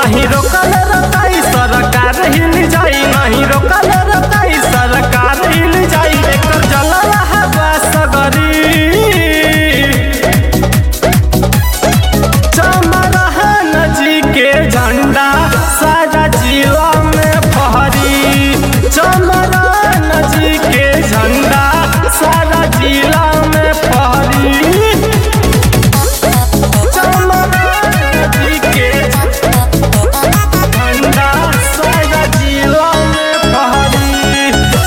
नहीं रोकल रताई सरकार हिल जाई नहीं रोकल रताई सरकार हिल जाई एकर जलवा हवा सगरी चमरहन जी के झंडा सारा जिला में फहरी चमरहन जी के झंडा सारा जिला में फहरी चमरहन जी के झंडा सारा जिला में फहरी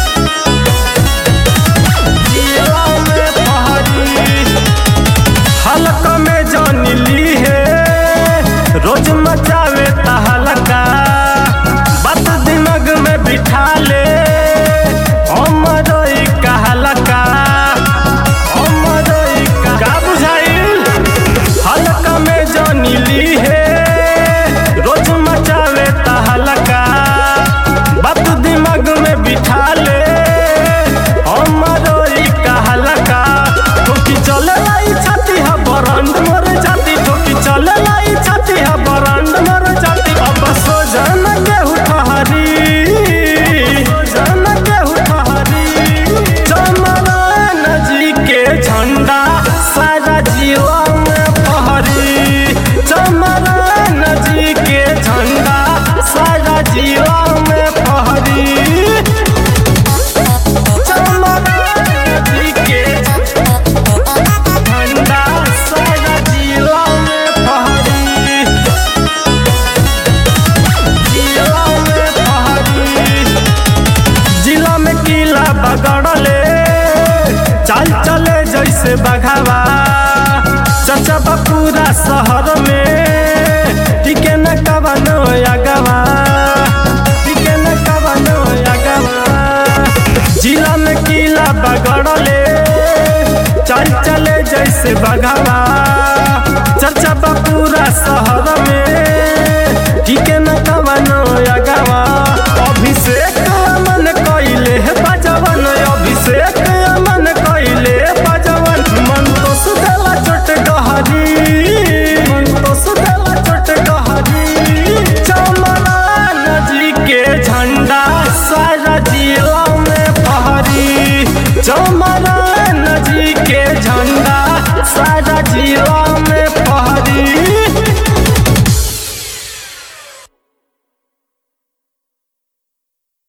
जिला में फहरी हलक में जान ली है रोज मचावे तहलका बात दिमाग में बिठा ले अमरोई कहलका अमरोई का का बुझाइल हलक में जान ली है रोज मचावे तहलका बात दिमाग में बिठा ले अमरोई कहलका ठोकी चले लाई छाती है बरंड मर जाती ठोकी चले लाई छाती है बरंड मर जाती अब सो जन के उठहरी जन के उठहरी चमरन जी के झंडा सारा जिला में फहरी चमरन जी के झंडा सारा जिला में फहरी चमरन जी के झंडा सारा जिला में फहरी जिला में फहरी जिला में किला बगड़ले चाल चले जैसे बघावा चचा बा पूरा शहर में टिके न कवनो अगवा टिके न कवनो अगवा जिला में किला बगड़ले चल चले जैसे बघावा चर्चा बा पूरा शहर में ठीक न कवनो अगवा अभिषेक मन कइले बजवन अभिषेक मन कइले बजवन मन तो सुधला चोट गहरी मन तो सुधला चोट गहरी चमरान जी के झंडा सारा जिला में फहरी चमर